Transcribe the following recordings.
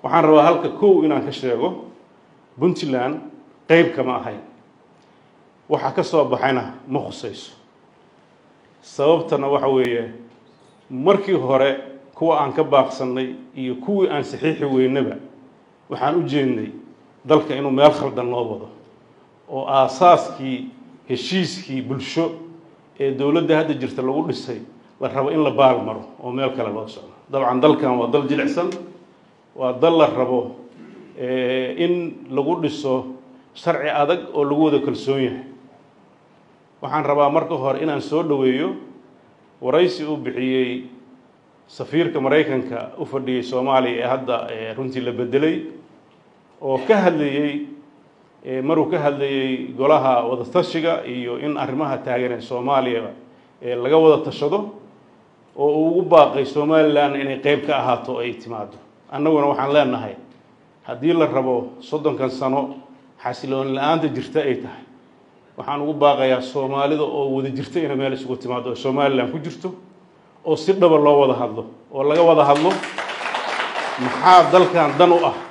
waxaan rabaa halka kow inaan ka sheego puntland qeyb kama ahayn waxa ka soo baxayna ma khusayso sababtana waxa weeye markii hore kuwa aan ka baaqsannay iyo kuwii aan saxiixi weynaba waxaan u jeednay dalka inuu meel khaldan loo wado oo aasaaskii heshiiskii bulsho ee dowladda hadda jirta lagu dhisay la rabo in la baal maro oo meel kale loo socdo dabcan dalkan waa dal jilicsan waa dal la rabo in lagu dhiso sharci adag oo lagu wada kalsoon yahay waxaan rabaa marka hore inaan soo dhoweeyo waraysi uu bixiyey safiirka maraykanka u fadhiyey soomaaliya ee hadda runtii la bedelay oo ka hadlayey maruu ka hadlayey golaha wadatashiga iyo in arrimaha taagan ee soomaaliya laga wada tashado oo uu ugu baaqay somalilan inay qeyb ka ahaato ay timaado annaguna waxaan leenahay haddii la rabo soddonkan sano xasilooni la-aanta jirta ay tahay waxaan ugu baaqayaa soomaalida oo wada jirta inay meel isugu timaado oo somalilan ku jirto oo si dhaba loo wada hadlo oo laga wada hadlo maxaa dalkan dan u ah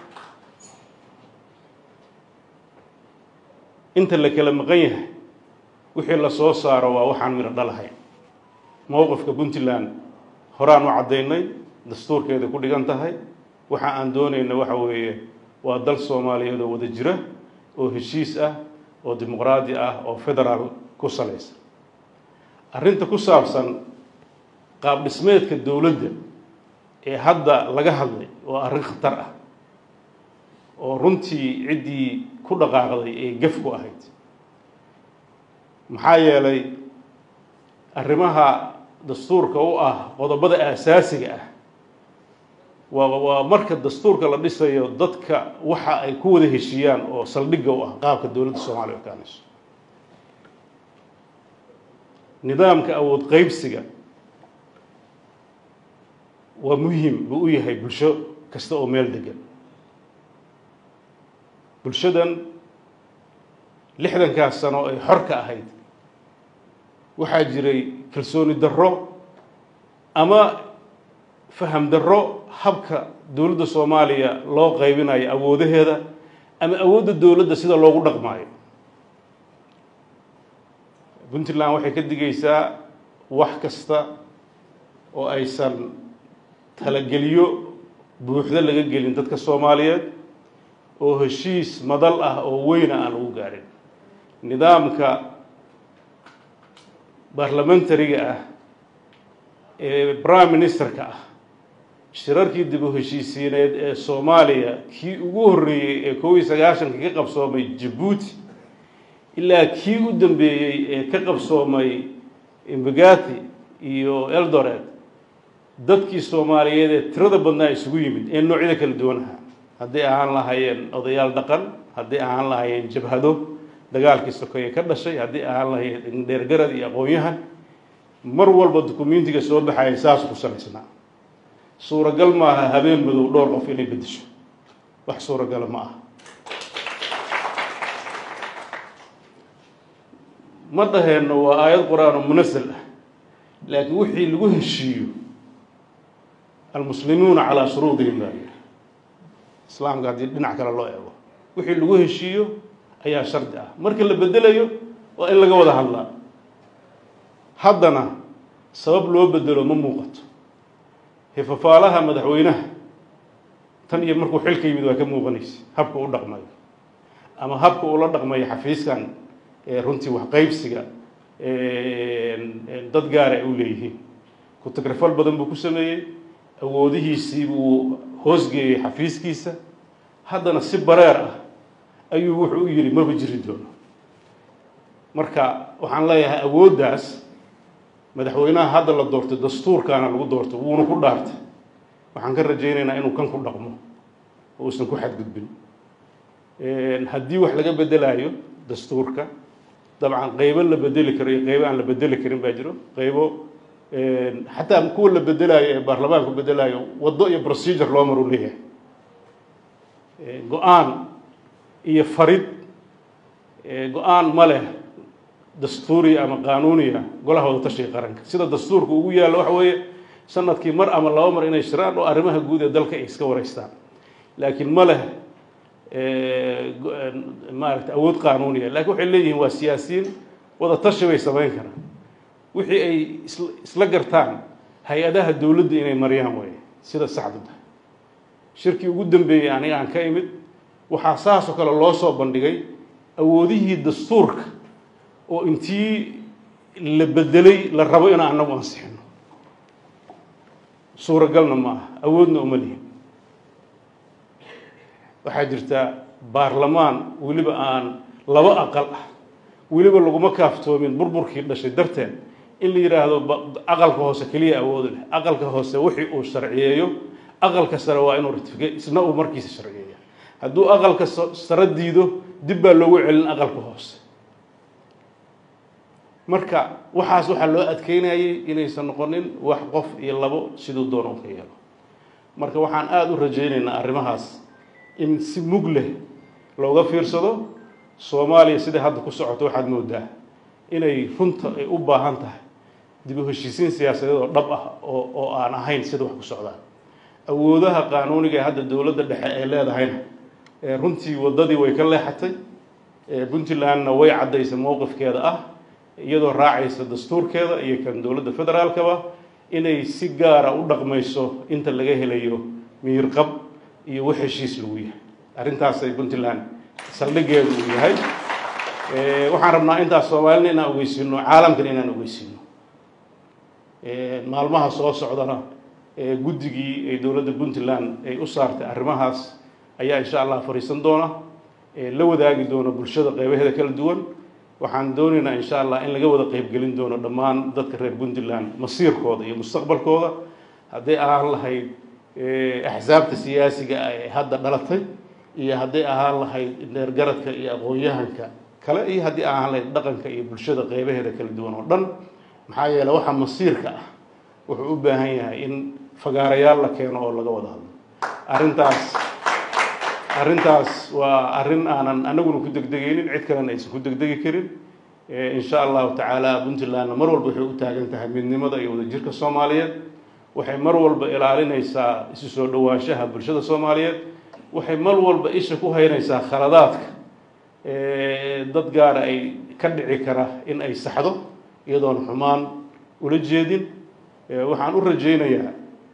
inta la kala maqan yahay wixii la soo saaro waa waxaan midho dhalahayn mowqifka puntland horaan u caddaynay dastuurkeeda ku dhigan tahay waxa aan doonayna waxa weeye waa dal soomaaliyeed oo wada jira oo heshiis ah oo dimuqraadi ah oo federaal ku salaysan arrinta ku saabsan qaab dhismeedka dowladda ee hadda laga hadlay waa arrin khatar ah oo runtii ciddii ku dhaqaaqday ee gef ku ahayd maxaa yeelay arrimaha dastuurka u ah qodobada aasaasiga ah waa waa marka dastuurka la dhisayo dadka waxa ay ku wada heshiiyaan oo saldhigga u ah qaabka dowladda soomaaliya okaanayso nidaamka awood qeybsiga waa muhim buu u yahay bulsho kasta oo meel degan bulshadan lixdankaas sano ay xor ka ahayd waxaa jiray kalsooni darro ama faham darro habka dowladda soomaaliya loo qaybinayo awoodaheeda ama awoodda dowladda sida loogu dhaqmaayo puntland waxay ka digaysaa wax kasta oo aysan talageliyo buuxdo laga gelin dadka soomaaliyeed oo heshiis madal ah oo weyna aan lagu gaarin nidaamka barlamentariga ah ee prime ministerka ah shirarkii dib u heshiisiineed ee soomaaliya kii ugu horreeyey ee kow iyo sagaashanka ka qabsoomay jabuuti ilaa kii u dambeeyey ee ka qabsoomay imbagati iyo eldoret dadkii soomaaliyeed ee tirada badnaa isugu yimid ee noocyada kala duwanaha hadday ahaan lahaayeen odayaal dhaqan hadday ahaan lahaayeen jabhado dagaalkii sokeeye ka dhashay haddii ahaan lahaayeen dheergarad iyo aqoon-yahan mar walba dukumentiga soo baxaya saas ku salaysnaa suuragal maaha habeen madow dhowr qof inay beddesho wax suuragala ma aha ma dhaheenno waa aayad qur-aan oo munasal ah laakiin wixii lagu heshiiyo almuslimuuna calaa shuruudihim baa yidhi islaamka haddii dhinac kale loo eego wixii lagu heshiiyo ayaa shardi ah marka la bedelayo waa in laga wada hadlaa haddana sabab loo bedelo ma muuqato hifafaalaha madaxweynaha tan iyo markuu xilka yimid waa ka muuqanaysa habka u dhaqmayo ama habka ula dhaqmayo xafiiskan runtii waxqaybsiga dad gaara ay u leeyihiin ku-tagrafal badan buu ku sameeyey awoodihiisii buu hoosgeeyey xafiiskiisa haddana si bareer ah ayuu wuxuu u yidhi maba jiri doono marka waxaan leeyahay awooddaas madaxweynaha hadda la doortay dastuurkaana lagu doortay wuuna ku dhaartay waxaan ka rajaynaynaa inuu kan ku dhaqmo oo uusan ku xadgudbin haddii wax laga bedelaayo dastuurka dabcan qeybo la bedeli karo iyo qeybo aan la bedeli karin baa jiro qeybo xataa kuwa la bedelaayo ee baarlamaanku bedelaayo waddo iyo procedure loo maru leeyahay go-aan iyo farid go-aan ma leh dastuuriya ama qaanuuniya golaha wada tashiga qaranka sida dastuurka ugu yaallo waxa weeye sanadkii mar ama laba mar inay shiraan oo arrimaha guud ee dalka ay iska wareystaan laakiin ma leh maaragta awood qaanuuniya lakin waxay leeyihiin waa siyaasiyiin wada tashi bay samayn karaan wixii ay isla gartaan hay-adaha dowladda inay mariyaan way sida saxdu tahay shirkii ugu dambeeyey aniga aan ka imid waxaa saasoo kale loo soo bandhigay awoodihii dastuurka oo intii la bedelay la rabo in anagu ansixino suuragalna ma aha awoodna uma lihin waxaa jirta baarlamaan weliba aan laba aqal ah weliba laguma kaaftoomin burburkii dhashay darteed in la yidhaahdo aqalka hoose keliya awoodu leh aqalka hoose wixii uu sharciyeeyo aqalka sare waa inuu ratifiga isna uu markiisa sharciyeeya hadduu aqalka sare diido dib baa loogu celin aqalka hoose marka waxaas waxaa loo adkeynayay inaysan noqonin wax qof iyo labo siduu doona u ka yeelo marka waxaan aada u rajaynaynaa arrimahaas in si mug leh looga fiirsado soomaaliya siday hadda ku socoto waxaad moodaa inay runta ay u baahan tahay dib u heshiisiin siyaasadeed oo dhab ah oo oo aan ahayn sida wax ku socdaan awoodaha qaanuuniga ee hadda dowladda dhexe ay leedahayna runtii waddadii way ka leexatay puntlandna way caddaysay mowqifkeeda ah iyadoo raacaysa dastuurkeeda iyo kan dowladda federaalkaba inay si gaara u dhaqmayso inta laga helayo miirqab iyo wax heshiis lagu yahay arrintaasay puntland saldhigeedu uu yahay waxaan rabnaa intaas soomaalina inaan ogeysiino caalamkana inaan ogeysiino maalmaha soo socdana guddigii ay dowladda puntland ay u saartay arrimahaas ayaa insha allah fariisan doona la wadaagi doona bulshada qeybaheeda kala duwan waxaan doonaynaa insha allah in laga wada qeybgelin doono dhammaan dadka reer puntland masiirkooda iyo mustaqbalkooda hadday ahaan lahayd axsaabta siyaasiga ee hadda dhalatay iyo hadday ahaan lahayd dheergaradka iyo aqoon-yahanka kale iyo haddii ahaan lahayd dhaqanka iyo bulshada qeybaheeda kala duwan oo dhan maxaa yeele waxa masiirka ah wuxuu u baahan yahay in fagaarayaal la keeno oo laga wada hadlo arrintaas arrintaas waa arrin aanan anaguna ku degdegaynin cid kalena aysan ku degdegi karin insha allahu tacaala puntlandna mar walba waxay u taagan tahay midnimada iyo wadajirka soomaaliyeed waxay mar walba ilaalinaysaa isu soo dhowaanshaha bulshada soomaaliyeed waxay mar walba isha ku haynaysaa khaladaadka dad gaara ay ka dhici kara in ay saxdo iyadoon xumaan ula jeedin waxaan u rajaynayaa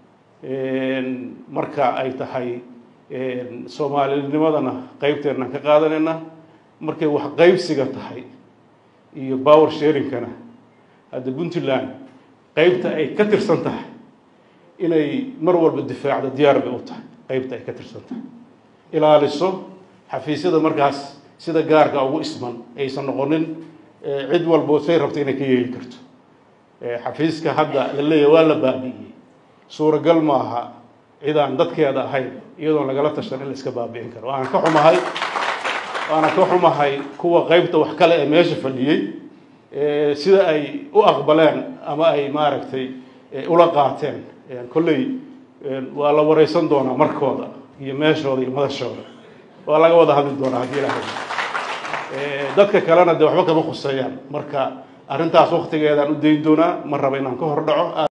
marka ay tahay soomaalinimadana qeybteenaan ka qaadanayna markay wax qeybsiga tahay iyo power sharingkana hadda puntland qeybta ay ka tirsan tahay inay mar walba difaacdo diyaar bay u tahay qeybta ay ka tirsan tahay ilaaliso xafiisyada markaas sida gaarka ugu isman aysan noqonin cid walbo say rabta inay ka yeeli karto xafiiska hadda la leeyahy waa la baabi'iyey suuragal maaha cid aan dadkeeda ahayn iyadoon lagala tashan in la iska baabi'in karo waaan ka xumahay waana ka xumahay kuwa qeybta wax kale ee meesha fadhiyey sida ay u aqbaleen ama ay maaragtay ula qaateen kolley waa la wareysan doonaa markooda iyo meeshooda iyo madashooda waa laga wada hadli doonaa haddii ilahay dadka kalena dee waxba kama khuseeyaan marka arrintaas waktigeedaan u dayn doonaa ma raba inaan ka hor dhaco